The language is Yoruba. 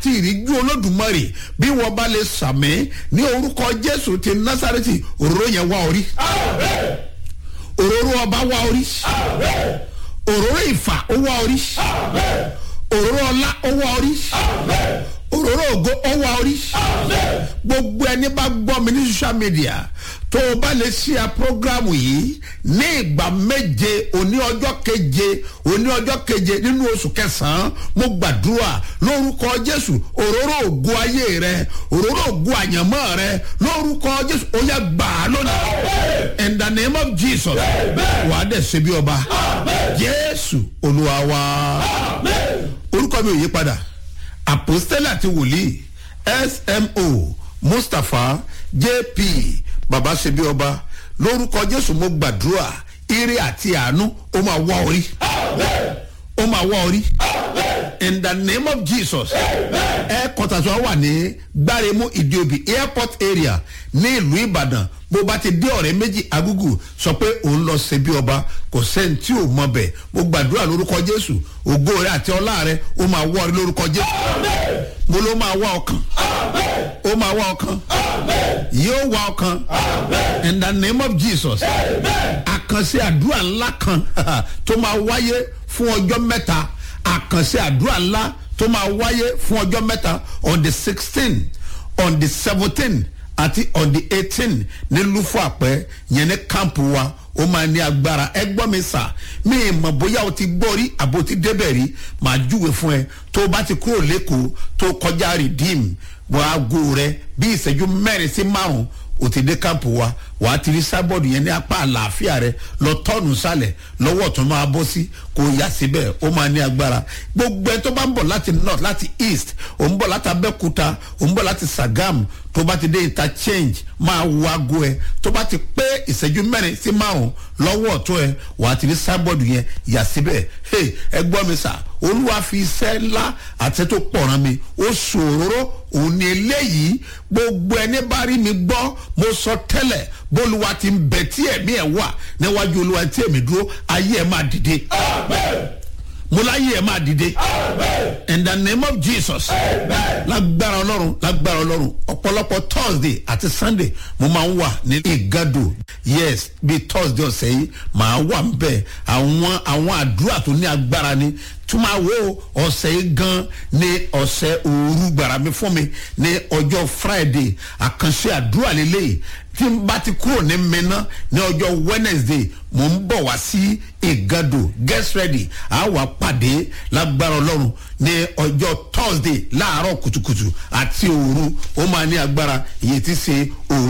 àti ìríjú olódùmarè bí wọ́n bá lè sàmì ní orúkọ jésù ti násàrẹ́tì òróró yẹn wá orí òróró ọba wá orí òróró ìfà ó wá orí òróró ọlá ó wá orí òróró ògo ó wá orí gbogbo ẹni bá gbọ́ mi ní social media tó o bá lè ṣí a programu yìí ní ìgbà méje òní ọjọ́ keje òní ọjọ́ keje nínú oṣù kẹsàn-án mo gbàdúrà lórúkọ jésù òróró ògo ayé rẹ òróró ògo àyànmọ́ rẹ lórúkọ jésù ó yẹ gbà á lónìí in the name of jesus wà á dẹ̀ ṣe bí ọba jésù olúwa wa orúkọ mi ò yí padà àpòstélà àti wòlíì smo mustapha jp baba ṣebí ọba lórúkọ jésù mo gbàdúrà ire àti àánú ó máa wá orí ó máa wá orí in the name of jesus headquarters wa wà ní gbáremú ìdíobì airport area ní ìlú ìbàdàn bó bá ti dé ọ̀rẹ́ méjì agúgù sọ pé òun lọ ṣe bí ọba kò sẹ́ni tí ò mọ bẹ̀ mo gbàdúrà lórúkọ jésù ògo rẹ àti ọlá rẹ ó máa wọ́ ọ lórúkọ jésù mo ló máa wá ọkàn ó máa wá ọkàn yóò wá ọkàn in the name of jesus àkànṣe àdúrà ńlá kan tó máa wáyé fún ọjọ́ mẹ́ta àkànṣe àdúrà ńlá tó máa wáyé fún ọjọ́ mẹ́ta on the sixteen on the seventeen àti on the eighteen ní lufo àpẹ yẹn ní kámpù wa ó máa ní agbára ẹ gbọ́ mi sà mí mọ̀ bóyá o ti gbọ́ rí àbò ti débẹ̀ rí màá júwe fún ẹ tó o bá ti kúrò lẹ́kọ̀ọ́ tó kọjá rìdíìmù wọ́n aago rẹ bí ìṣẹ́jú mẹ́rin sí márùn-ún o ti dé kámpù wa wàá ti rí sábọ̀dù yẹn ní apá àlàáfíà rẹ lọ tọ́ọ̀nù sálẹ̀ lọ́wọ́ tó máa bọ́ sí kò yá síbẹ̀ ó máa ní agbára gbogbo ẹ tó bá ń bọ̀ láti north láti east ò ń bọ̀ láti abẹ́kúta ò ń bọ̀ láti sagam tó bá ti dé interchange máa wo aago ẹ tó bá ti pé ìṣẹ́jú mẹ́rin sí márùn lọ́wọ́ ọ̀tún ẹ wàá ti rí sábọ̀dù yẹn yà síbẹ̀ ẹ gbọ́ mi sà olúwa fi iṣẹ́ ńlá àti tó pọ̀ràn mi ó ṣòro òun ni eléyìí gbogbo ẹni bá rí mi gbọ́ mo sọ tẹ́lẹ̀ bólúwa ti ń bẹ tí ẹ̀mí ẹ̀ wà níwájú olúwa tí èmi dúró ayé ẹ̀ máa dìde. mo láyé ẹ̀ máa dìde. in the name of jesus. lágbára ọlọ́run lágbára ọlọ́run ọ̀pọ̀lọpọ̀ thursday àti sunday mo máa ń wà ní ìgádò yes bíi thursday ọ̀sẹ̀ yìí màá wà ń bẹ̀ àwọn àwọn àdúrà tó ní agbára ni túmọ̀ wo ọ̀sẹ̀ yìí gan ni ọ̀sẹ̀ òru gbàrà mi fún mi ní ọjọ́ friday àkànṣe àdúrà lélẹ́yìí tí n bá ti kúrò ní mẹ́ná ní ọjọ́ wednesday mò ń bọ̀ wá sí ìgàdò get ready a wà pàdé lágbára ọlọ́run ní ọjọ́ thursday láàárọ̀ kùtùkùtù àti òru ó máa ní agbára ìyẹn ti ṣe òru